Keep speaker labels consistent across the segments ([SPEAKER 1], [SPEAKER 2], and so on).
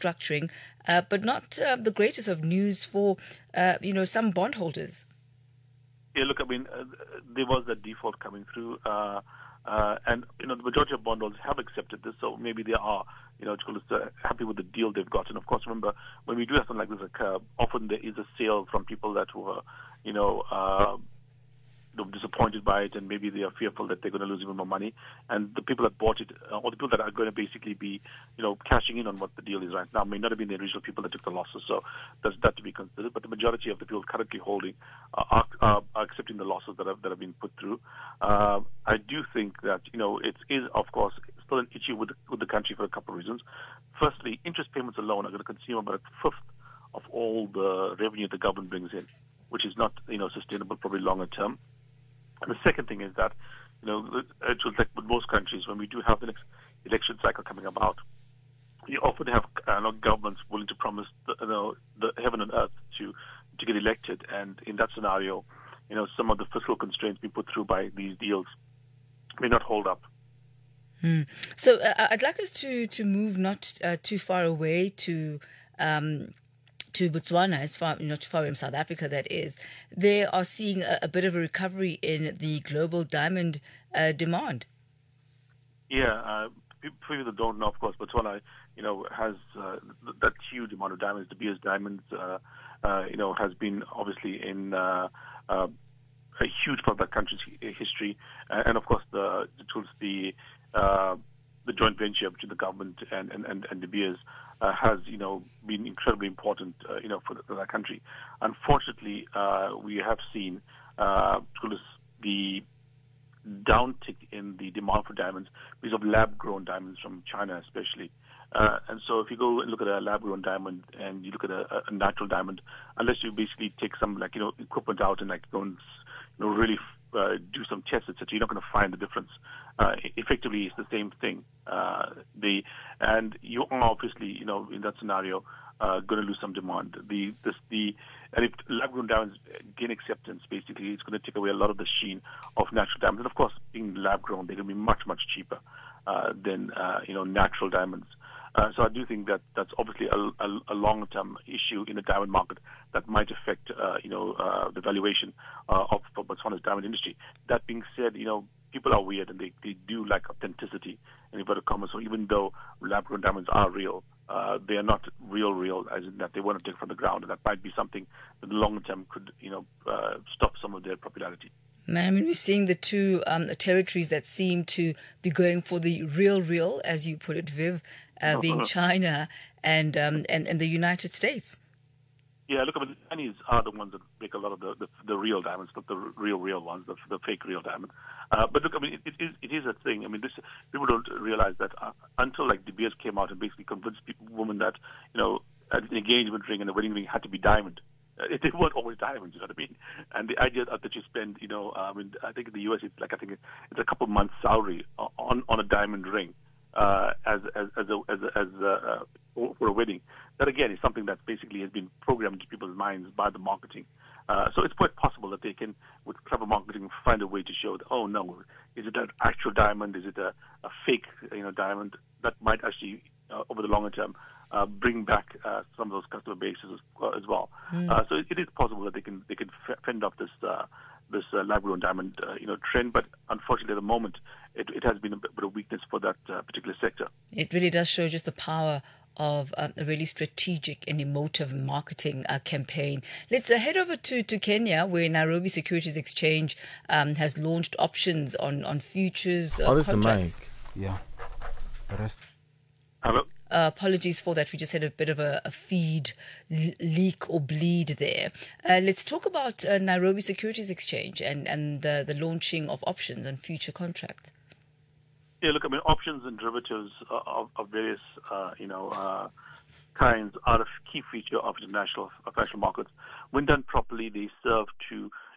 [SPEAKER 1] restructuring, uh, but not uh, the greatest of news for uh, you know some bondholders.
[SPEAKER 2] Yeah, look, I mean, uh, there was that default coming through, uh, uh, and you know the majority of bondholders have accepted this, so maybe they are, you know, uh, happy with the deal they've got. And of course, remember when we do have something like this occur, often there is a sale from people that were, you know. Uh, disappointed by it and maybe they are fearful that they're going to lose even more money. And the people that bought it, uh, or the people that are going to basically be, you know, cashing in on what the deal is right now, may not have been the original people that took the losses. So there's that to be considered. But the majority of the people currently holding uh, are, are, are, accepting the losses that have that have been put through. Uh, I do think that you know it is of course still an issue with the, with the country for a couple of reasons. Firstly, interest payments alone are going to consume about a fifth of all the revenue the government brings in, which is not you know sustainable probably longer term. And the second thing is that, you know, it's like with most countries, when we do have the next election cycle coming about, you often have uh, governments willing to promise the, you know, the heaven and earth to to get elected, and in that scenario, you know, some of the fiscal constraints being put through by these deals may not hold up.
[SPEAKER 1] Hmm. So uh, I'd like us to to move not uh, too far away to. Um, to Botswana, as far you know, too far in South Africa, that is, they are seeing a, a bit of a recovery in the global diamond uh, demand.
[SPEAKER 2] Yeah, uh, people that don't know, of course, Botswana, you know, has uh, that huge amount of diamonds. De Beers diamonds, uh, uh, you know, has been obviously in uh, a huge part of that country's history, and of course, the the the joint venture between the government and and and, and De Beers uh, has you know been incredibly important uh, you know for, the, for that country. Unfortunately, uh, we have seen uh, the downtick in the demand for diamonds because of lab-grown diamonds from China, especially. Uh, and so, if you go and look at a lab-grown diamond and you look at a, a natural diamond, unless you basically take some like you know equipment out and like go and you know really uh, do some tests, etc., you're not going to find the difference. Uh, effectively, it's the same thing. Uh, the and you are obviously, you know, in that scenario, uh, going to lose some demand. The this the and if lab-grown diamonds gain acceptance, basically, it's going to take away a lot of the sheen of natural diamonds. And of course, being lab-grown, they're going to be much much cheaper uh, than uh, you know natural diamonds. Uh, so I do think that that's obviously a, a, a long-term issue in the diamond market that might affect, uh, you know, uh, the valuation uh, of Botswana's diamond industry. That being said, you know, people are weird and they, they do like authenticity in inverted commas. So even though lab-grown diamonds are real, uh, they are not real, real, as in that they want to take from the ground, and that might be something that in the long term could, you know, uh, stop some of their popularity.
[SPEAKER 1] Man, I mean, we're seeing the two um, territories that seem to be going for the real, real, as you put it, Viv, uh, being China and, um, and and the United States.
[SPEAKER 2] Yeah, look, I mean, the Chinese are the ones that make a lot of the, the, the real diamonds, not the real, real ones, the, the fake real diamond. Uh, but look, I mean, it, it, is, it is a thing. I mean, this, people don't realize that uh, until like De Beers came out and basically convinced people, women that, you know, an engagement ring and a wedding ring had to be diamond. Uh, they weren't always diamonds, you know what I mean? And the idea that you spend, you know, I mean, I think in the U.S. it's like I think it's a couple months' salary on on a diamond ring uh, as as as a, as, a, as a, uh, for a wedding. That again is something that basically has been programmed into people's minds by the marketing. Uh, so it's quite possible that they can, with clever marketing, find a way to show that oh no, is it an actual diamond? Is it a, a fake you know diamond? That might actually uh, over the longer term uh, bring back uh, some of those customer bases as, uh, as well. Mm. Uh, so it, it is possible that they can they can fend off this uh, this uh, lab-grown diamond uh, you know trend, but unfortunately at the moment it, it has been a bit of weakness for that uh, particular sector.
[SPEAKER 1] It really does show just the power of uh, a really strategic and emotive marketing uh, campaign. Let's uh, head over to, to Kenya, where Nairobi Securities Exchange um, has launched options on on futures uh,
[SPEAKER 3] oh, this
[SPEAKER 1] contracts.
[SPEAKER 3] the mic. Yeah. The rest.
[SPEAKER 2] Hello.
[SPEAKER 1] Uh, apologies for that. We just had a bit of a, a feed l- leak or bleed there. Uh, let's talk about uh, Nairobi Securities Exchange and, and the, the launching of options on future contracts.
[SPEAKER 2] Yeah, look, I mean, options and derivatives of, of various, uh, you know, uh, kinds are a key feature of international financial markets. When done properly, they serve to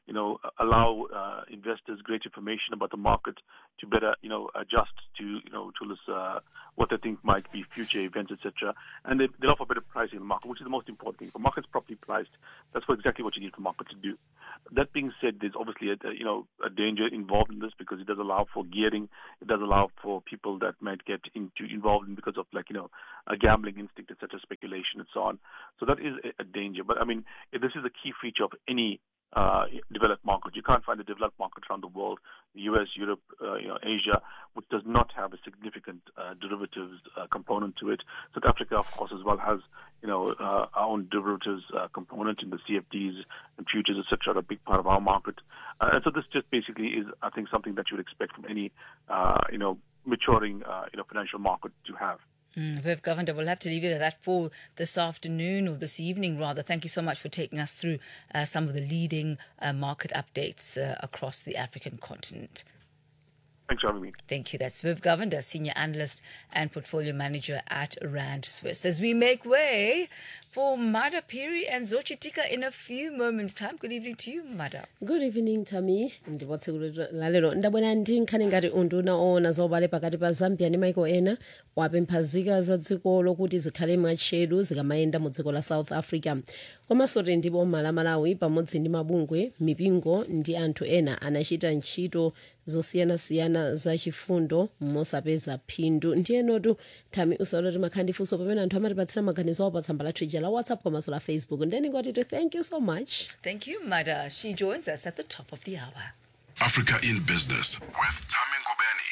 [SPEAKER 2] you know, allow uh, investors great information about the market to better, you know, adjust to, you know, to this, uh, what they think might be future events, etc. And they, they offer better pricing in the market, which is the most important thing. If a market's properly priced, that's what, exactly what you need the market to do. That being said, there's obviously a, you know a danger involved in this because it does allow for gearing. It does allow for people that might get into involved in because of like you know a gambling instinct, etc., speculation and so on. So that is a, a danger. But I mean, this is a key feature of any uh, developed market. You can't find a developed market around the world, the U.S., Europe, uh, you know, Asia, which does not have a significant uh, derivatives uh, component to it. South Africa, of course, as well has you know uh, our own derivatives uh, component in the CFDs and futures, etc. A big part of our market, and so this just basically is, I think, something that you would expect from any you know maturing you know financial market to have.
[SPEAKER 1] Mm, Viv Governor, we'll have to leave it at that for this afternoon or this evening, rather. Thank you so much for taking us through uh, some of the leading uh, market updates uh, across the African continent.
[SPEAKER 2] Thanks for having me.
[SPEAKER 1] Thank you. That's Viv Govender, Senior Analyst and Portfolio Manager at Rand Swiss. As we make way for Mada Piri and Zochitika in a few moments' time. Good evening to you, Mada.
[SPEAKER 4] good evening tami ndipotsekulo lalero ndabwera ndi nkhani ngati unduna oona zaubale pakati pa zambia ndi maiko ena wapempha nzika za dziko lokuti zikhale mwatcheru zikamayenda mu dziko la south africa komanso tili ndi boma la malawi pamodzi ndi mabungwe mipingo ndi anthu ena anachita ntchito zosiyanasiyana zachifundo mosapeza phindu ndiyenotu tami usaona timakhala ndi funso pamene anthu amatipatsira maganizo awo pa tsamba lathu ija la whatsapp komanso la facebook ndeni ngoti thank you so much
[SPEAKER 1] Thank you, Mada. She joins us at the top of the hour.
[SPEAKER 5] Africa in Business with Tami Ngobeni.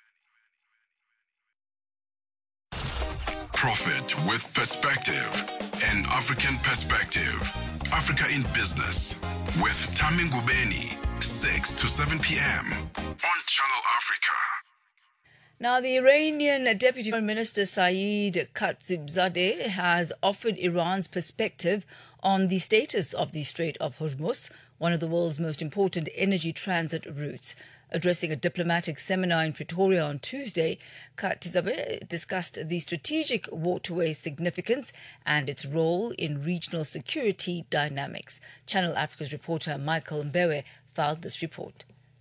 [SPEAKER 5] Profit with perspective. An African perspective. Africa in Business with Tami Ngubeni. 6 to 7 p.m. on Channel Africa.
[SPEAKER 1] Now, the Iranian Deputy Foreign Minister Saeed Khatibzadeh has offered Iran's perspective on the status of the Strait of Hormuz, one of the world's most important energy transit routes. Addressing a diplomatic seminar in Pretoria on Tuesday, Khatibzadeh discussed the strategic waterway's significance and its role in regional security dynamics. Channel Africa's reporter Michael Mbewe filed this report.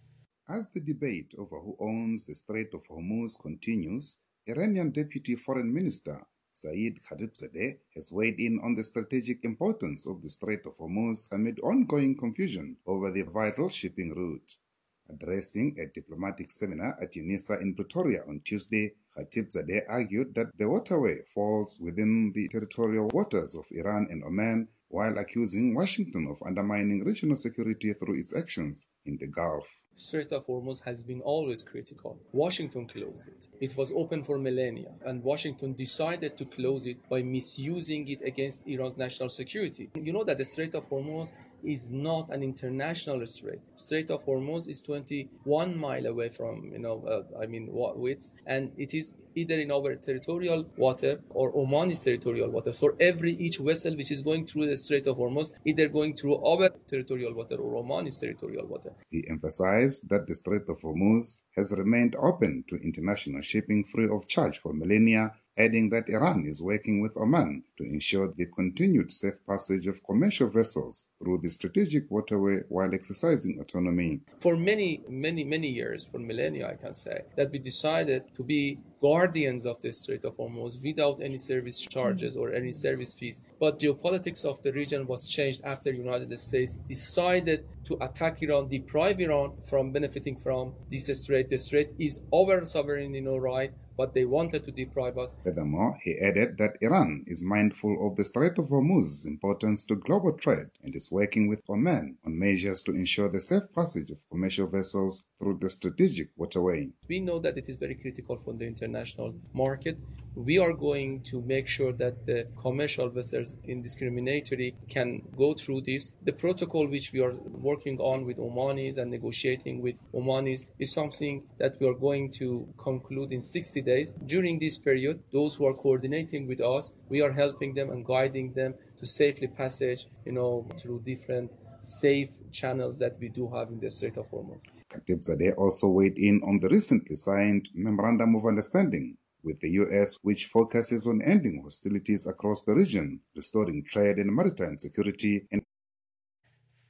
[SPEAKER 6] As the debate over who owns the Strait of Hormuz continues, Iranian Deputy Foreign Minister Saeed Khatibzadeh has weighed in on the strategic importance of the Strait of Hormuz amid ongoing confusion over the vital shipping route. Addressing a diplomatic seminar at UNISA in Pretoria on Tuesday, Khatibzadeh argued that the waterway falls within the territorial waters of Iran and Oman while accusing Washington of undermining regional security through its actions in the Gulf.
[SPEAKER 7] Strait of Hormuz has been always critical. Washington closed it. It was open for millennia, and Washington decided to close it by misusing it against Iran's national security. You know that the Strait of Hormuz is not an international strait. Strait of Hormuz is 21 mile away from, you know, uh, I mean, width, and it is either in our territorial water or Oman's territorial water. So every each vessel which is going through the Strait of Hormuz, either going through our territorial water or Oman's territorial water.
[SPEAKER 6] He emphasized that the Strait of Hormuz has remained open to international shipping free of charge for millennia adding that Iran is working with Oman to ensure the continued safe passage of commercial vessels through the strategic waterway while exercising autonomy.
[SPEAKER 7] For many, many, many years, for millennia, I can say, that we decided to be guardians of the Strait of Hormuz without any service charges or any service fees. But geopolitics of the region was changed after United States decided to attack Iran, deprive Iran from benefiting from this strait. The strait is our sovereign you know, right, but they wanted to deprive us.
[SPEAKER 6] Furthermore, he added that Iran is mindful of the Strait of Hormuz's importance to global trade and is working with Oman on measures to ensure the safe passage of commercial vessels through the strategic waterway.
[SPEAKER 7] We know that it is very critical for the international market. We are going to make sure that the commercial vessels indiscriminately can go through this. The protocol which we are working on with Omanis and negotiating with Omanis is something that we are going to conclude in 60 days. During this period, those who are coordinating with us, we are helping them and guiding them to safely passage, you know, through different safe channels that we do have in the Strait of Hormuz.
[SPEAKER 6] Khatibzadeh also weighed in on the recently signed Memorandum of Understanding with the US, which focuses on ending hostilities across the region, restoring trade and maritime security, and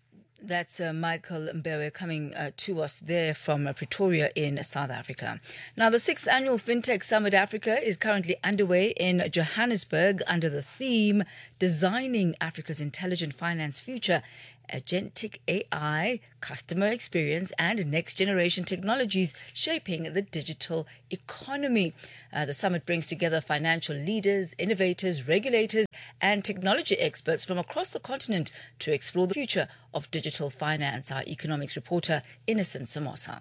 [SPEAKER 1] That's uh, Michael Mbewe coming uh, to us there from uh, Pretoria in South Africa. Now, the sixth annual FinTech Summit Africa is currently underway in Johannesburg under the theme Designing Africa's Intelligent Finance Future. Agentic AI, customer experience, and next generation technologies shaping the digital economy. Uh, the summit brings together financial leaders, innovators, regulators, and technology experts from across the continent to explore the future of digital finance. Our economics reporter, Innocent Samosa.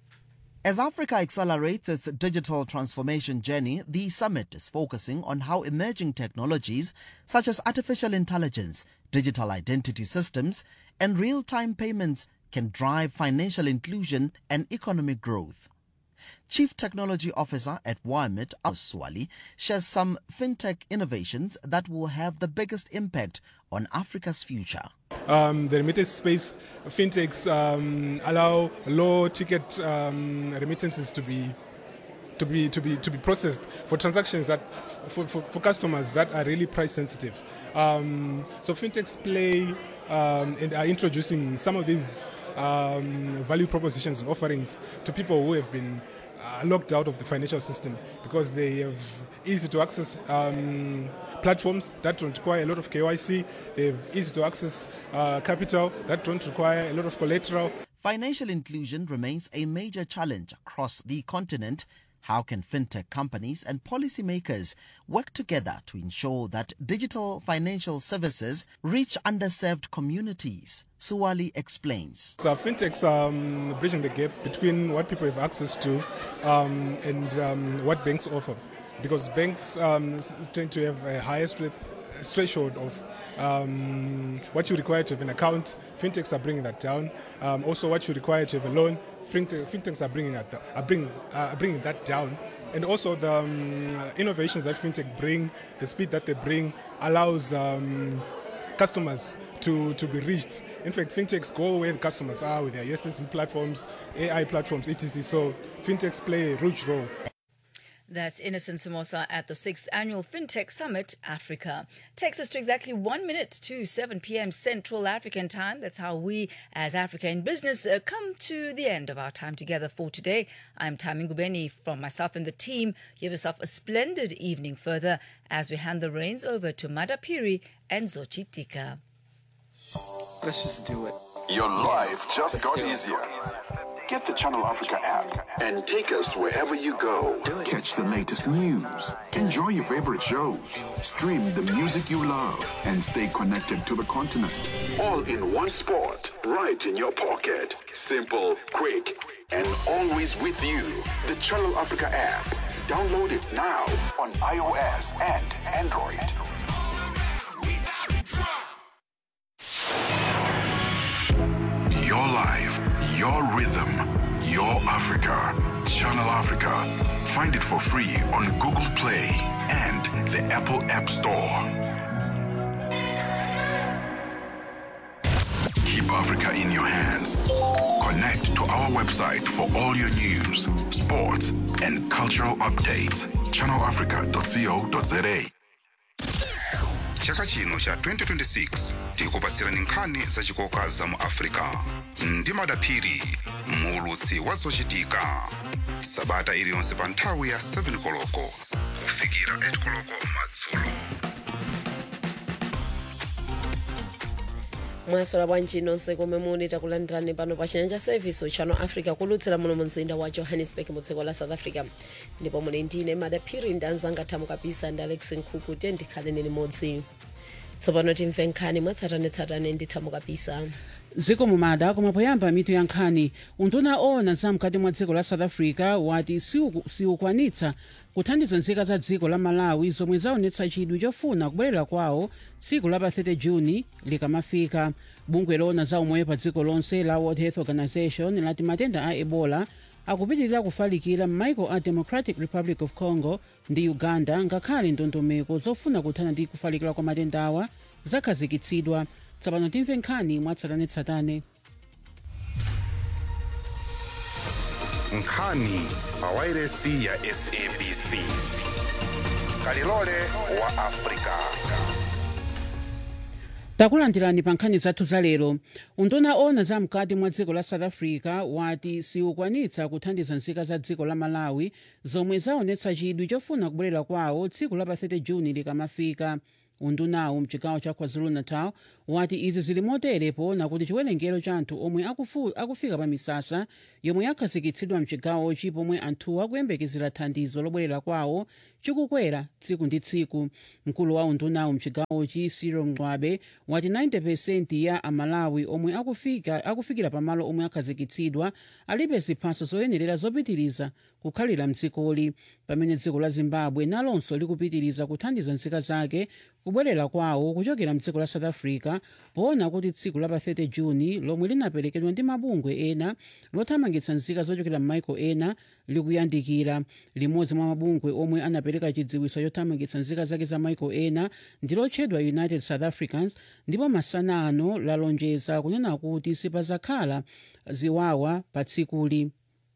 [SPEAKER 8] As Africa accelerates its digital transformation journey, the summit is focusing on how emerging technologies such as artificial intelligence, digital identity systems, and real time payments can drive financial inclusion and economic growth. Chief Technology Officer at WIMIT, Swali, shares some fintech innovations that will have the biggest impact on Africa's future.
[SPEAKER 9] Um, the remittance space, fintechs um, allow low ticket um, remittances to be to be to be to be processed for transactions that for, for, for customers that are really price sensitive. Um, so fintechs play um, and are introducing some of these um, value propositions and offerings to people who have been uh, locked out of the financial system because they have easy to access um, platforms that don't require a lot of KYC. They have easy to access uh, capital that don't require a lot of collateral.
[SPEAKER 8] Financial inclusion remains a major challenge across the continent. How can fintech companies and policymakers work together to ensure that digital financial services reach underserved communities? Suwali explains.
[SPEAKER 9] So fintechs are um, bridging the gap between what people have access to um, and um, what banks offer. Because banks um, tend to have a higher threshold of um, what you require to have an account. Fintechs are bringing that down. Um, also, what you require to have a loan. Fintechs are bringing that are bring, uh, bringing that down. And also the um, innovations that fintech bring, the speed that they bring, allows um, customers to, to be reached. In fact, fintechs go where the customers are with their USSD platforms, AI platforms, etc. So fintechs play a huge role.
[SPEAKER 1] That's Innocent Samosa at the 6th Annual FinTech Summit Africa. Takes us to exactly one minute to 7 p.m. Central African Time. That's how we, as Africa in Business, uh, come to the end of our time together for today. I'm Tami Ngubeni from myself and the team. You have yourself a splendid evening further as we hand the reins over to Madapiri and Zochitika.
[SPEAKER 10] Let's just do it.
[SPEAKER 5] Your life just got easier. Get the Channel Africa app and take us wherever you go. Catch the latest news, enjoy your favorite shows, stream the music you love, and stay connected to the continent. All in one spot, right in your pocket. Simple, quick, and always with you. The Channel Africa app. Download it now on iOS and Android. Your life, your rhythm, your Africa. Channel Africa. Find it for free on Google Play and the Apple App Store. Keep Africa in your hands. Connect to our website for all your news, sports, and cultural updates. ChannelAfrica.co.za.
[SPEAKER 6] chaka chino cha 2026 tikupatsirani nkhani zachikoka za mu africa ndi madaphiri muulutsi wa zochitika sabata iliyonse pa nthawi ya 7 koloko kufikira 8 koloko madzulo
[SPEAKER 4] mwasola bwanji nonse komwe muli takulandirani pano pa chinyanja service channel africa kulutsira muno mu mzinda wa johannesburg mu dziko la south africa ndipo muli ndine madaphiri ndi anzanga thamu kapisa ndi alex nkhuku tiye ndikhaleni limodzi tsopano timve nkhani mwatsatanetsatane ndi thamu kapisa
[SPEAKER 11] dziko mumada koma poyamba mitu ya nkhani unduna ona zamkati mwa dziko la south africa wati siuku- siukwanitsa kuthandiza nzika za dziko la malawi zomwe zaonetsa chidwi chofuna kubwerera kwawo tsiku la pa 30 juni likamafika bungwe lona za umoyo pa dziko lonse la world health organization lati matenda a ebola akupitirira kufalikira m'maiko a democratic republic of congo ndi uganda ngakhale ndondomeko zofuna kuthana ndi kufalikira kwa matenda awa zakhazikitsidwa tsopano timve nkhani mwatsatanetsatane
[SPEAKER 6] nkhani pa wairesi ya sabc kalilole wa africa
[SPEAKER 11] takulandirani pa nkhani zathu za lero unduna ona za mkati mwa dziko la south africa wati siukwanitsa kuthandiza nzika za dziko la malawi zomwe zaonetsa chidwi chofuna kubwerera kwawo tsiku la pa 30 juni likamafika undunawu mchigawo cha kwazulu-natal wati izi zili motere poona kuti chiwerengero cha anthu omwe akufu, akufika pa misasa yomwe yakhazikitsidwa mchigawochi pomwe anthuwo akuyembekezera thandizo lobwerera kwawo chikukwera tsiku ndi tsiku mkulu wa undunawu mchigawochi cyril mng'wabe wati 90 ya amalawi omwe akufika, akufikira pamalo omwe akhazikitsidwa alibe ziphaso zoyenerera zopitiriza kukhalira mdzikoli pamene dziko la zimbabwe nalonso likupitiriza kuthandiza nzika zake kubwerera kwawo kuchokera mdziko la south africa poona kuti tsiku la pa 30 juni lomwe linaperekedwa ndi mabungwe ena lothamangitsa nzika zochokera m'maiko ena likuyandikira limodzi mwa mabungwe omwe anapereka chidziwitso chothamangitsa nzika zake za maiko ena ndi lotchedwa united south africans ndipo masana ano lalonjeza kunena kuti sipazakhala ziwawa pa tsikuli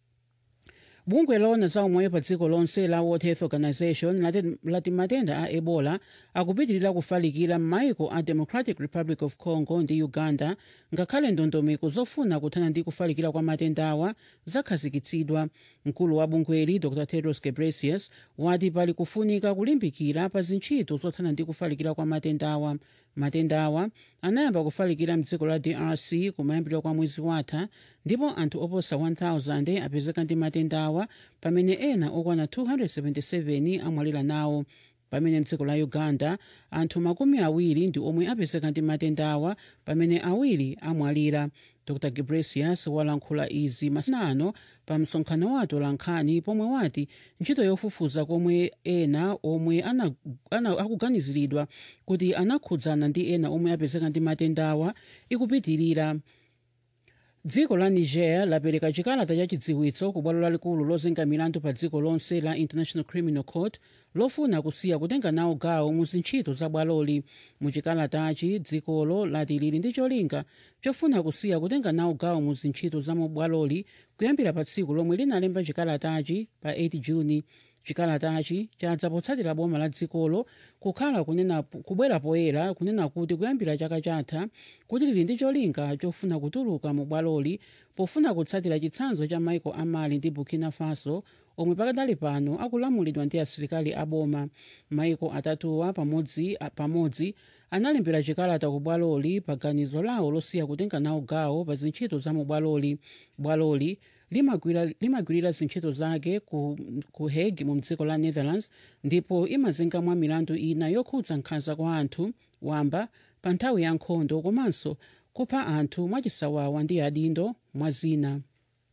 [SPEAKER 11] bungwe lona za umoyo pa dziko lonse la world health organization lati, lati matenda a ebola akupitirira kufalikira m'maiko a democratic republic of congo ndi uganda ngakhale ndondomeko zofuna kuthana ndi kufalikira kwa matendawa zakhazikitsidwa mkulu wa bungweli dr tedros ghebreyesus wati pali kufunika kulimbikira pa zintchito zothana ndi kufalikira kwa matendawa matendawa anayamba kufalikira mdziko la drc kumayambiriro kwa mwezi watha ndipo anthu oposa 1000 apezeka ndi matendawa pamene ena okwana 277 amwalira nawo pamene mdziko la uganda anthu makumi awiri ndi omwe apezeka ndi matendawa pamene awiri amwalira dr gebresius walankhula izi masanano pa msonkhano wa atolankhani pomwe wati ntchito yofufuza komwe ena omwe ana, ana, akuganiziridwa kuti anakhudzana ndi ena omwe apezeka ndi matendawa ikupitirira dziko la niger lapereka chikalata cha chidziwitso ku bwalo lalikulu lozenga milandu pa dziko lonse la international criminal court lofuna kusiya kutenga nawo gawo mu zintchito za bwaloli mu chikalatachi dzikolo lati lili ndi cholinga chofuna kusiya kutenga nawo gawo mu zintchito za mu bwaloli kuyambira pa tsiku lomwe linalemba chikalatachi pa 8 juni chikalatachi chadza potsatira boma la dzikolo kukhala kunena kubwera poyera kunena kuti kuyambira chaka chatha kuti lili ndi cholinga chofuna kutuluka mu bwaloli pofuna kutsatira chitsanzo cha maiko a mali ndi burkina faso omwe pakadali pano akulamulidwa ndi asilikali aboma maiko atatuwa pamodzi, pamodzi analembera chikalata ku bwaloli pa ganizo lawo losiya kutenga nawo gawo pa zintchito za mu bwaloli bwaloli limagwirira zintchito zake ku, ku hague mu dziko la netherlands ndipo imazengamwa milandu ina yokhudza nkhanza kwa anthu wamba pa nthawi ya nkhondo komanso kupha anthu mwachisawawa ndi adindo mwa zina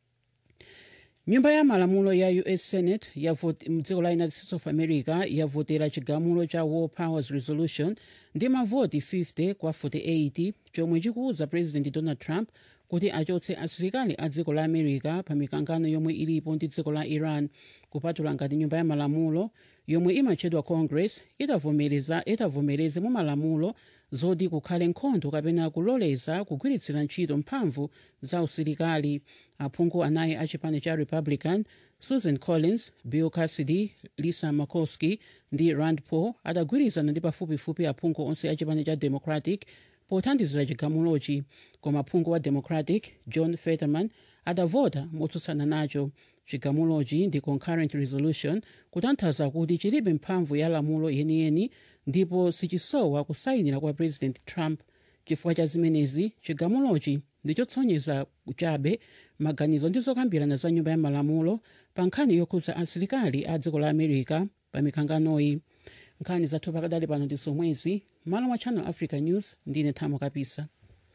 [SPEAKER 11] nyumba ya malamulo ya us senate mdziko la united states of america yavotera chigamulo cha war powers resolution ndi mavoti 50 kwa 48 chomwe chikuwuza president donald trump kuti achotse asilikali a dziko la america pa mikangano yomwe ilipo ndi dziko la iran kupatula ngati nyumba ya malamulo yomwe imatchedwa congress itavomereza itavomereze mu malamulo zoti kukhale nkhondo kapena kuloleza kugwiritsira ntchito mphamvu za usilikali aphungu anayi a chipani cha republican susan collins bill cassidy lisa murkowski ndi rand paul adagwirizana ndi pafupifupi aphungu onse a chipani cha democratic pothandizira chigamulochi koma phungu wa democratic john fetterman adavota motsutsana nacho chigamulochi ndi concurrent resolution kutanthauza kuti chilibe mphamvu ya lamulo yeniyeni ndipo sichisowa kusayinira kwa president trump chifukwa cha zimenezi chigamulochi ndichotsonyeza chabe maganizo ndi zokambirana za nyumba ya malamulo pa nkhani yokhudza asilikali a dziko la america pa mikanganoyi nkhani zathu pakadali pano ndi zomwezi malo mwa channel africa news ndine thamo kapisa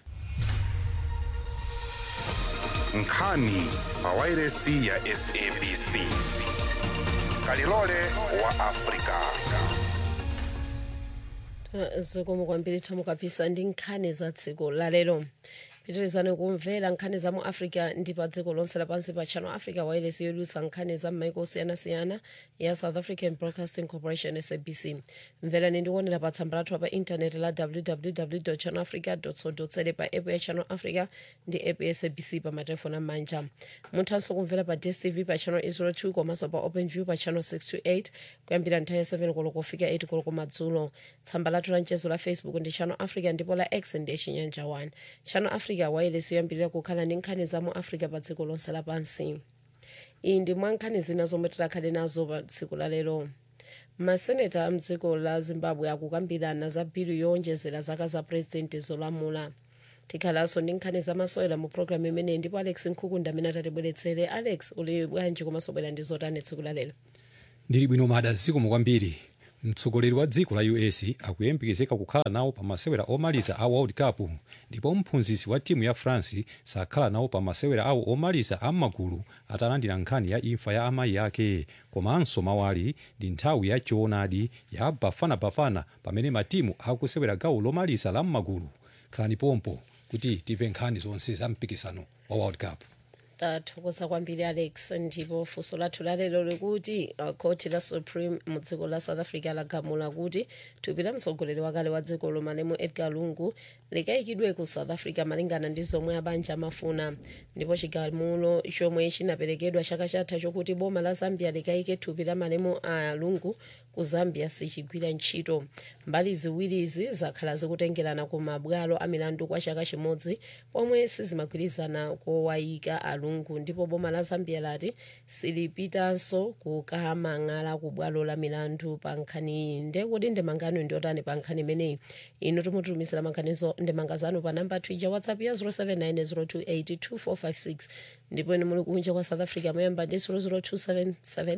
[SPEAKER 12] nkhani pawairesi ya sabc kalilole wa afrika
[SPEAKER 4] zikomo kwambiri thamo kapisa ndi nkhani za dziko lalero pitirizani kumvera nkhani za mu africa ndi pa dziko lonse lapansi pa channel africa wireless yolusa nkhani za m'maiko osiyanasiyana ya south african broadcasting corporation sabc mverani ndikuonera pa tsamba lathu pa intaneti la www channel africa co za pa app ya channel africa ndi app ya sabc pa matelefoni amanja muthanso kumvera pa dstv pa channel 02 komanso pa open view pa channel 628 kuyambira nthawi ya 7 koloko kufika 8 koloko madzulo tsamba lathu la mchezo la facebook ndi channel africa ndipo la x ndi chinyanja 1 channel africa wireless yoyambirira kukhala ndi nkhani za mu africa pa dziko lonse lapansi iyi ndi mwa nkhani zina zomwe tikhale nazo pa tsiku la lero maseneta a mdziko la zimbabwe akukambirana za bilu yowonjezera zaka za purezidenti zolamula tikhalanso ndi nkhani zamasewera mu programu imeneyi ndipo alex nkhukunda amene atatibweretsere alex uli bwanji komanso bwera ndi zotani tsiku la lero
[SPEAKER 13] ndili bwino mada zikomo kwambiri mtsogoleri wa dziko la us akuyembekezeka kukhala nawo pa masewera omaliza a world cup ndipo mphunzitsi wa timu ya france sakhala nawo pa masewera awo omaliza a m'magulu atalandira nkhani ya imfa ya amayi ake komanso mawali ndi nthawi ya choonadi ya bafanabafana pamene matimu akusewera gawo lomaliza la m'magulu khalani pompo kuti timve nkhani zonse za mpikisano wa world cup
[SPEAKER 4] tathokoza kwambiri alex ndipo funso lathu lalero likuti uh, koti la supreme mu dziko la south africa lagamula kuti thupi la mtsogoleri wakale wa dzikolo malemu edgar lungu likayikidwe ku south africa malingana ndi zomwe abanja amafuna ndipo chigamulo chomwe chinaperekedwa chaka chatha chokuti boma la zambia likayike thupi la malemu a lungu ku zambia sichigwira ntchito mbali ziwirizi zakhala zikutengerana ku mabwalo a milandu kwa chaka chimodzi pomwe sizimagwirizana kowayika alungu ndipo boma la zambia lati silipitanso kukamang'ala ku bwalo la milandu pa nkhaniyi ndekuti ndemangano ndiotani pa nkhani imeneyi inu timutumizira mankhanizo ndemangazano pa namba twija whatsapp ya 0790282456 ndipo inu muli kunja kwa south africa moyamba ndi 00277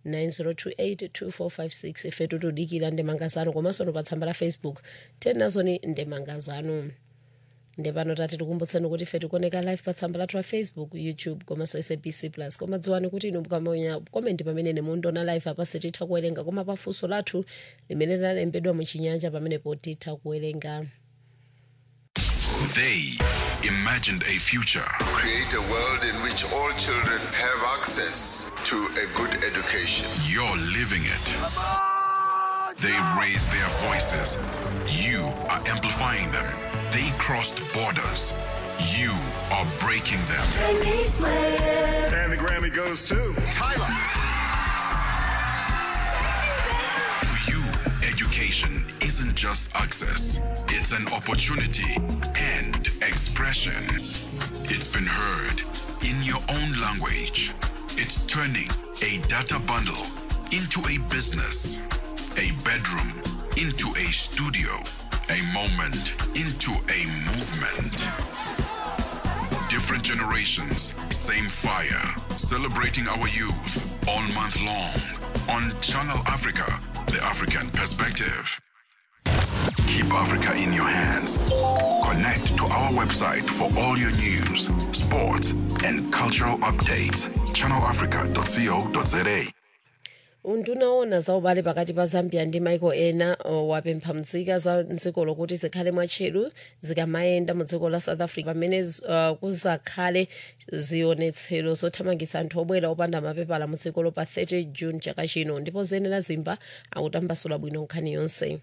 [SPEAKER 4] 90282456 ife tutudikira ndemangazano komanso no pa tsamba la facebook tenazoni ndemangazano ndepano tati tikumbutseni kuti ife tikuoneka live pa tsamba lathu la facebook youtube komanso sabc plus koma dziwani kuti inu mukamenya komenti pamene nemundiona live apa sititha kuwerenga koma pafunso lathu limene lalembedwa muchinyanja pamenepo titha kuwerenga
[SPEAKER 5] They imagined a future.
[SPEAKER 14] Create a world in which all children have access to a good education.
[SPEAKER 5] You're living it. They raised their voices. You are amplifying them. They crossed borders. You are breaking them.
[SPEAKER 12] And the Grammy goes to
[SPEAKER 14] Tyler.
[SPEAKER 5] To you, education isn't just access, it's an opportunity and expression. It's been heard in your own language. It's turning a data bundle into a business, a bedroom into a studio, a moment into a movement. Different generations, same fire. Celebrating our youth all month long on Channel Africa, the African perspective. Keep Africa in your hands. Connect to our website for all your news, sports, and cultural updates. ChannelAfrica.co.za.
[SPEAKER 4] undunaona za ubale pakati pa zambia ndi maiko ena uh, wapempha mzika za mdziko lokuti zikhale mwatcheru zikamayenda mu dziko la south africa pamene uh, kuzakhale zionetsero zothamangitsa anthu obwera opanda mapepala mu dzikolo pa 30 june chaka chino ndipo zenera zimba akutambasula bwino nkhani yonse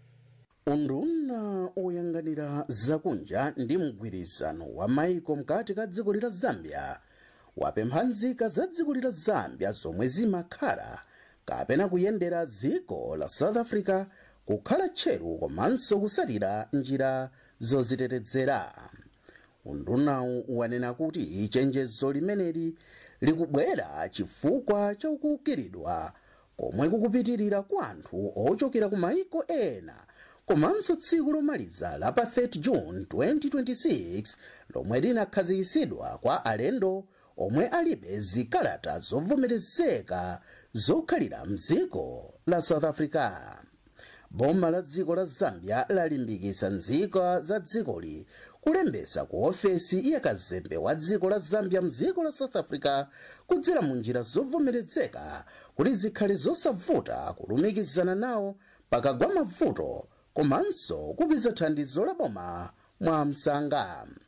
[SPEAKER 15] unduna oyang'anira zakunja ndi mgwirizano wa maiko mkati ka dziko lila zambia wapempha nzika za dziko lila zambia zomwe zimakhala kapena kuyendera dziko la south africa kukhala tcheru komanso kusatira njira zozitetezera undunawu wanena kuti chenjezo limeneli likubwera chifukwa chakukiridwa komwe kukupitirira kwa anthu ochokera ku maiko ena komanso tsiku lomaliza la pa 30 june 2026 lomwe linakhazikitsidwa kwa alendo omwe alibe zikalata zovomerezeka zokhalira mdziko la south africa boma la dziko la zambia lalimbikitsa nzika za dzikoli kulembetsa ku ofesi ya kazembe wa dziko la zambia mdziko la south africa kudzera mu njira zovomerezeka kuti zikhale zosavuta kulumikizana nawo pakagwa mavuto komanso kupeza thandizo la boma mwa msanga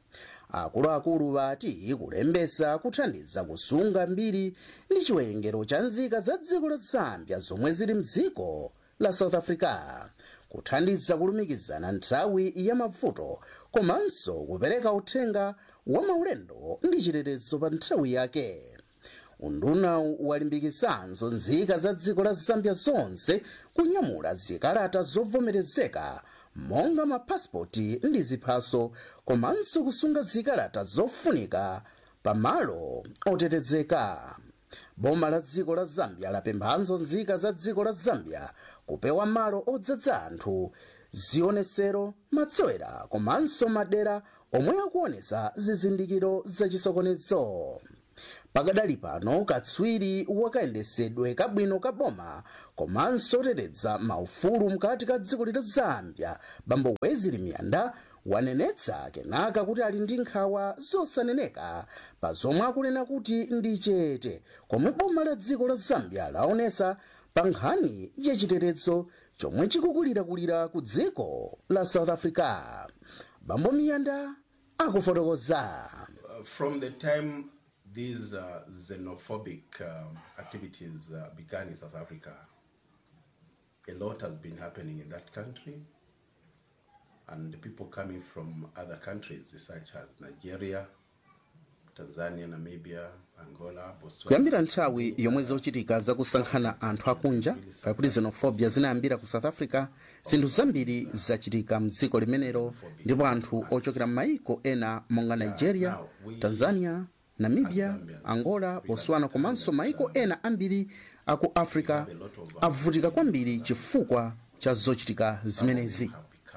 [SPEAKER 15] akuluakulu vati kulembesa kuthandiza kusunga mbiri ndi chiwerengero cha nzika za dziko la zambia zomwe zili mdziko la south africa kuthandiza kulumikizana nthawi ya mavuto komanso kupereka uthenga wa maulendo ndi chitetezo pa nthawi yake unduna walimbikisanso nzika za dziko la zambia zonse kunyamula zikalata zovomerezeka monga mapasipoti ndi ziphaso komanso kusunga zikalata zofunika pamalo otetezeka boma la dziko la zambia lapemphanso nzika za dziko la zambia kupewa malo odzadza anthu zionesero matsowera komanso madera omwe akuonesa zizindikiro zachisokonezo pakadali pano katswiri wakayendesedwe kabwino ka boma komanso oteteza maufulu mkati ka dziko la zambia bambo wezili miyanda wanenetsa kenaka kuti ali ndi nkhawa zosaneneka pa zomwe akunena kuti ndi chete komwe boma la dziko la zambia laonesa pa nkhani yachitetezo chomwe chikukulirakulira ku dziko la south africa bambo miyanda akufotokoza
[SPEAKER 16] Uh, from the time these uh, xenophobic um, activities uh, began in South Africa, a lot has been happening in that country. And the people coming from other countries, such as Nigeria, Tanzania, Namibia, Angola, Botswana.
[SPEAKER 15] kuyambira nthawi yomwe zochitika zakusankhana anthu akunja pakuti xenofobia zinayambira ku south africa zinthu zambiri zachitika mdziko limenelo ndipo anthu ochokera m'mayiko ena monga nigeria tanzania namibia angola botswana komanso mayiko ena ambiri aku africa avutika kwambiri chifukwa cha zochitika zimenezi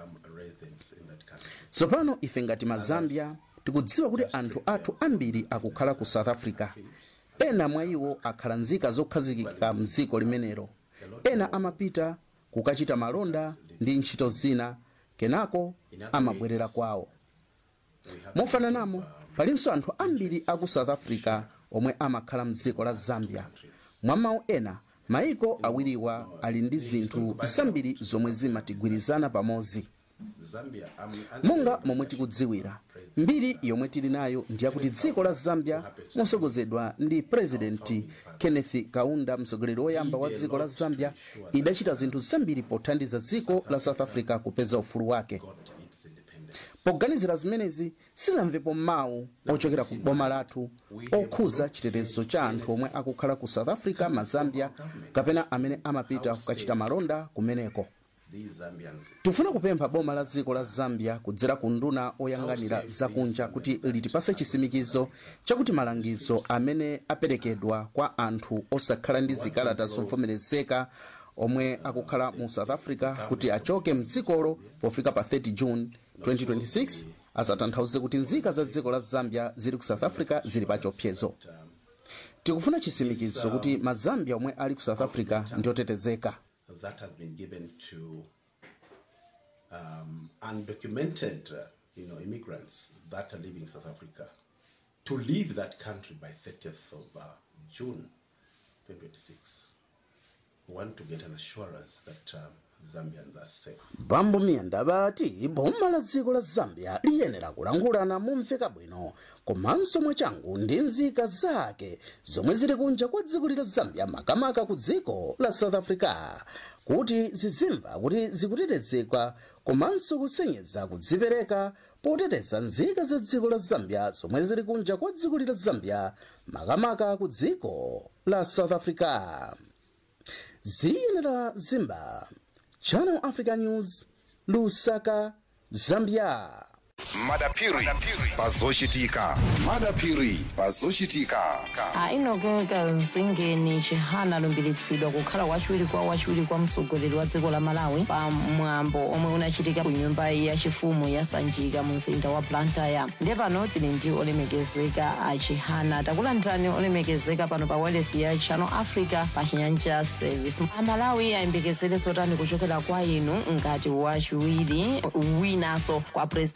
[SPEAKER 15] tsopano ife ngati mazambia tikudziwa kuti anthu athu ambiri akukhala ku south africa ena mwa iwo akhala nzika zokhazikika mdziko limenelo ena amapita kukachita malonda ndi ntchito zina kenako amabwerera kwawo mofananamo palinso anthu ambiri aku south africa omwe amakhala mdziko la zambia mwa mawu ena mayiko awiriwa ali ndi zinthu zambiri zomwe zimatigwirizana pamodzi
[SPEAKER 16] Zambia, um,
[SPEAKER 15] monga momwe tikudziwira mbiri yomwe tili nayo ndiyakuti dziko la zambia mosogozedwa ndi purezidenti kenneth kaunda mtsogoleri woyamba wa dziko la zambia idachita zinthu zambiri pothandiza dziko la south africa kupeza ufulu wake poganizira zimenezi silinamvepo mawu ochokera ku boma lathu okhuza chitetezo cha anthu omwe akukhala ku south africa mazambia kapena amene amapita kukachita malonda kumeneko
[SPEAKER 16] these Zambians
[SPEAKER 15] tifuna kupempha boma la dziko la zambia kudzera ku nduna oyang'anira zakunja kuti litipase chisimikizo chakuti malangizo amene aperekedwa kwa anthu osakhala ndi zikalata zovomerezeka omwe akukhala mu south africa kuti achoke mdzikolo pofika pa 30 june 2026 asatanthauze kuti nzika za dziko la zambia zili ku south africa zili pa chiopsezo tikufuna chisimikizo kuti mazambia omwe ali ku south africa ndi otetezeka
[SPEAKER 16] that has been given to um, undocumented, uh, you know, immigrants that are living in South Africa to leave that country by 30th of uh, June 2026. We want to get an assurance that um, Zambians are safe.
[SPEAKER 15] bambo miyanda bati boma la dziko la zambia liyenera kulangulana momveka bwino komanso mwachangu ndi nzika zake zomwe zili kunja kwa dziko la zambia makamaka ku dziko la south africa kuti zizimva kuti zikutetezedwa komanso kusenyeza kudzipereka poteteza nzika za dziko la zambia zomwe zili kunja kwa dziko la zambia makamaka ku dziko la south africa ziyenera zimba channel africa news lusaka zambia
[SPEAKER 12] madapiri pazochitika madapiri pazochitika
[SPEAKER 17] ainogeka zingeni chihana alumbiritsidwa kukhala wachiwiri kwa wachiwiri kwa mtsogoleri wa dziko la malawi pa mwambo omwe unachitika ku nyumba yachifumu ya sanjika mu mzinda wa blantyre ndiye pano tili ndi olemekezeka a chihana takulandirani olemekezeka pano pa wireless ya channel africa pa chinyanja service amalawi ayembekezere zotani kuchokera kwa inu ngati wachiwiri winanso kwa president wa dziko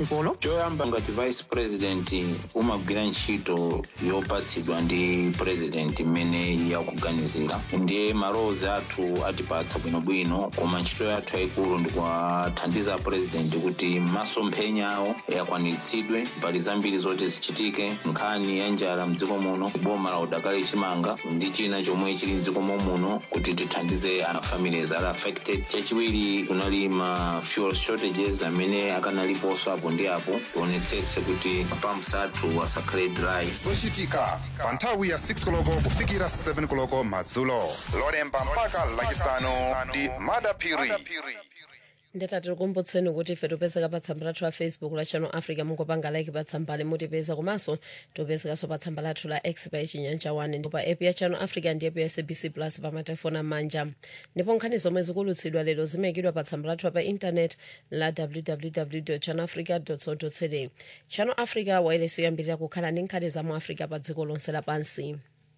[SPEAKER 17] dzikolo
[SPEAKER 18] choyamba ngati vice president umagwira ntchito yopatsidwa ndi president imene yakuganizira ndiye malowozi athu atipatsa bwinobwino koma ntchito yathu yayikulu ndikuwathandiza president kuti masomphenya awo akwaniritsidwe mbali zambiri zoti zichitike nkhani ya njala mdziko muno boma la udakali chimanga ndi china chomwe chili mdziko muno kuti tithandize families ali affected chachiwiri kunali ma fuel shortages amene akanaliponso apo ndi apo tionetsetse kuti mapamps athu asakhale dry
[SPEAKER 12] zochitika pa nthawi ya 6 koloko kufikira 7 koloko madzulo lolemba mpaka lachisanu ndi madapiri
[SPEAKER 4] ndetati tikumbutseni kuti ife topezeka pa tsamba lathu la facebook la channel africa mungopanga like pa tsambali mutipeza komanso topezekanso pa tsamba lathu la x pa chinyanja 1 ndipo pa app ya channel africa ndi app ya sabc plus pa matelefoni amanja ndipo nkhani zomwe zikulutsidwa lero zimayikidwa pa tsamba lathu pa intanet la www channel africa co za channel africa wailesi yoyambirira kukhala ndi nkhani za mu africa pa dziko lonse lapansi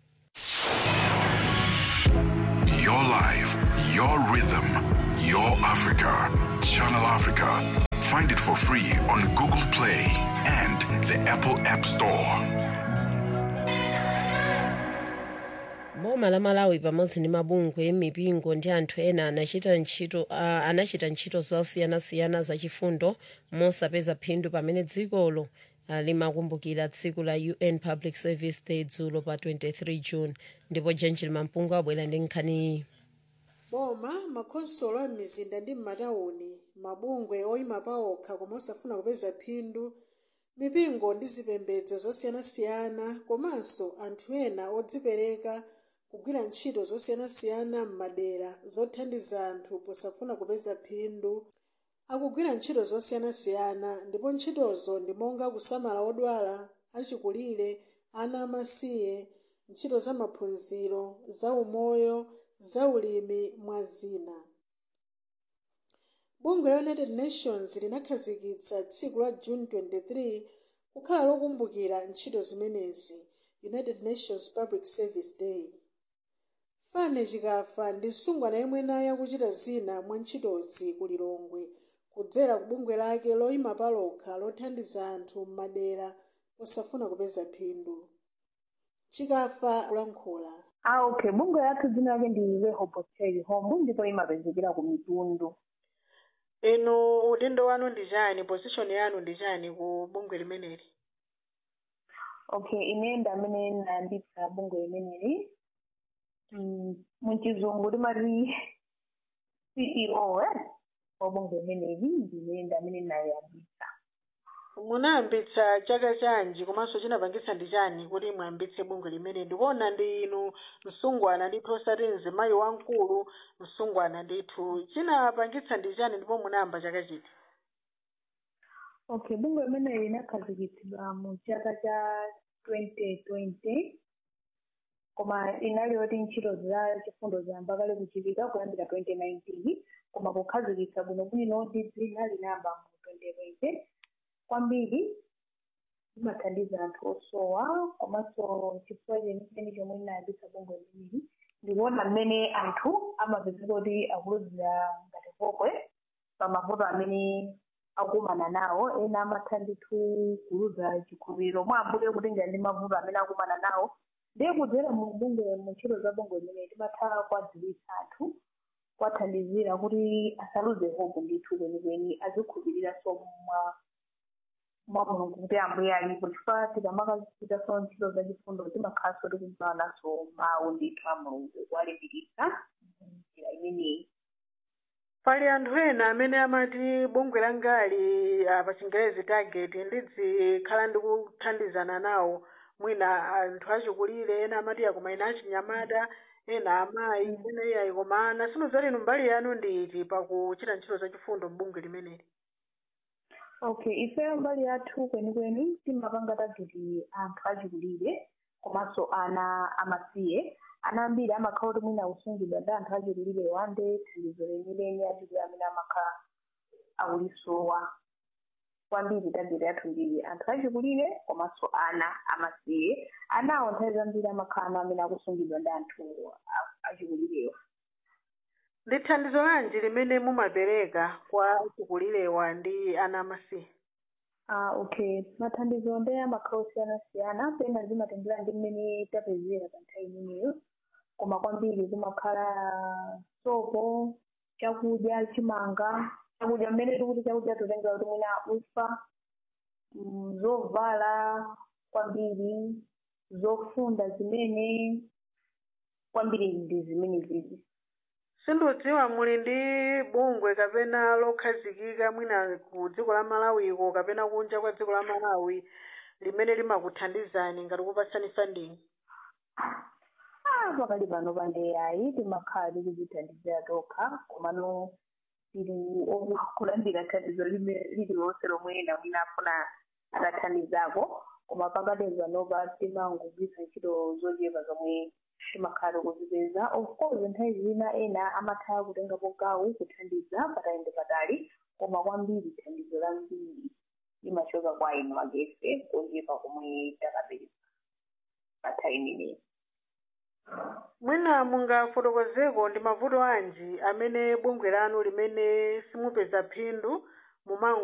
[SPEAKER 5] Your life, your rhythm, your Africa. Channel Africa. Find it for free on Google Play and the Apple App Store.
[SPEAKER 4] boma la malawi pamodzi ndi mabungwe mipingo ndi anthu ena anachita ntchito uh, anachita ntchito zosiyanasiyana zachifundo mosapeza phindu pamene dzikolo uh, limakumbukira tsiku la un public service day dzulo pa 23 june ndipo genjil mampungu abwera ndi nkhaniyi
[SPEAKER 19] boma makhonsolo a m'mizinda ndi m'matawuni mabungwe oyima paokha koma osafuna kupeza phindu mipingo ndi zipembedzo zosiyanasiyana komanso anthu ena odzipereka kugwira ntchito zosiyanasiyana m'madera zothandiza anthu posafuna kupeza phindu akugwira ntchito zosiyanasiyana ndipo ntchitozo ndi monga kusamala odwala achikulire ana amasiye ntchito za maphunziro za umoyo za ulimi mwa zina bungwe la united nations linakhazikitsa tsiku la june 23 kukhala lokumbukira ntchito zimenezi united nations public service day fane chikafa ndi msungwana yemwe naye akuchita zina mwa ntchitozi ku lilongwe kudzera ku bungwe lake loyima palokha lothandiza anthu m'madera posafuna kupeza phindu chikafa kulankhula
[SPEAKER 20] Ah, okay. Bungwe lathu dzina lake ndi Rehoboth Home ndipo imapezekera ku mitundu.
[SPEAKER 19] inu udindo wanu ndi chani position yanu ndi chani ku bungwe limeneli
[SPEAKER 20] Okay, ine ndi amene ndayambitsa bungwe limeneli. Mm, muchizungu timati CEO eh? wa bungwe limeneli ndine ndi amene ndayambitsa.
[SPEAKER 19] munayambitsa chaka chanji komanso chinapangitsa ndi chani kuti mwayambitse bungwe limene ndikuona ndi inu msungwana ndithu osati mzimayi wamkulu msungwana ndithu chinapangitsa ndi chani ndipo munayamba chaka chiti
[SPEAKER 20] Okay, bungwe limeneli linakhazikitsidwa mu chaka cha 2020 koma inali yoti ntchito za chifundo ziyamba kale kuchitika kuyambira 2019 koma kukhazikitsa bwinobwino ndi dzina linayamba mu 2020 kwambiri imathandiza anthu osowa komanso chifukwa chenicheni chomwe inayambitsa bungwe limeneli ndikuona mmene anthu amapezeka kuti akuluzira ngati vokwe pamavuto amene akumana nawo ena amatha ndithu kuluza chikhulupiriro mwa ambuye kutengera ndi mavuto amene akumana nawo ndiye kudzera mu bungwe mu ntchito za bungwe limene timatha kwadziwitsa anthu kwathandizira kuti asaluze hope ndithu kwenikweni azikhulupiriranso mwa mwa mulungu kuti ambuye alipo chifukwa tikamakachitaso ntchito zachifundo timakhalanso tikugawananso mawu ndithu a mulungu kuwalimbikitsa njira imeneyi
[SPEAKER 19] pali anthu ena amene amati bungwe langali ah, pa chingerezi target ndizikhala ndikuthandizana nawo mwina anthu achikulire ena amati akoma ena achinyamata ena amayi ena iyayi koma ana sinozati inu mbali yanu ndi iti pakuchita ntchito zachifundo m'bungwe limeneli
[SPEAKER 20] okay ifeyo mbali yathu kwenikweni timapanga tageti anthu achikulire komanso ana amasiye ana ambiri amakhala kuti mwina akusungidwa ndi anthu achikulire wande thandizo lenileni achikulire amene amakhala akulisowa kwambiri tageti yathu ndi anthu achikulire komanso ana amasiye anawo nthawi zambiri amakhala ana amene akusungidwa ndi anthu a- achikulirewa
[SPEAKER 19] ndi thandizo lanji limene mumapereka kwa achikulirewa ndi ana amasiye
[SPEAKER 20] Ah, okay mathandizo ndi amakhala osiyanasiyana pena zimatengera ndi mmene tapezera pa nthawi imeneyo koma kwambiri kumakhala sopo chakudya chimanga chakudya mmene tikuti chakudya totengera kuti mwina ufa mm, zovala kwambiri zofunda zimene kwambiri ndi zimene zizi
[SPEAKER 21] sindidziwa muli ndi bungwe kapena lokhazikika mwina ku dziko la malawiko kapena kunja kwa dziko la malawi limene limakuthandizani ngati kupatsani funding
[SPEAKER 20] Ah, pakali pano pandeyayi timakhala tikudzithandizira tokha komano tili okulandira thandizo lime- lililonse lomwe ena mwina afuna atathandizako koma pakati panopa timangogwiritsa ntchito zochepa zomwe timakhala tikuzipeza of course nthawi zina ena amatha kutengapo gawo kuthandiza patali patali koma kwambiri thandizo lambiri limachoka kwa inu agefe kochepa komwe takapeza pa nthawi imeneyi
[SPEAKER 21] mwina mungafotokozeko ndi mavuto anji amene bungwe lanu limene simupeza phindu mumango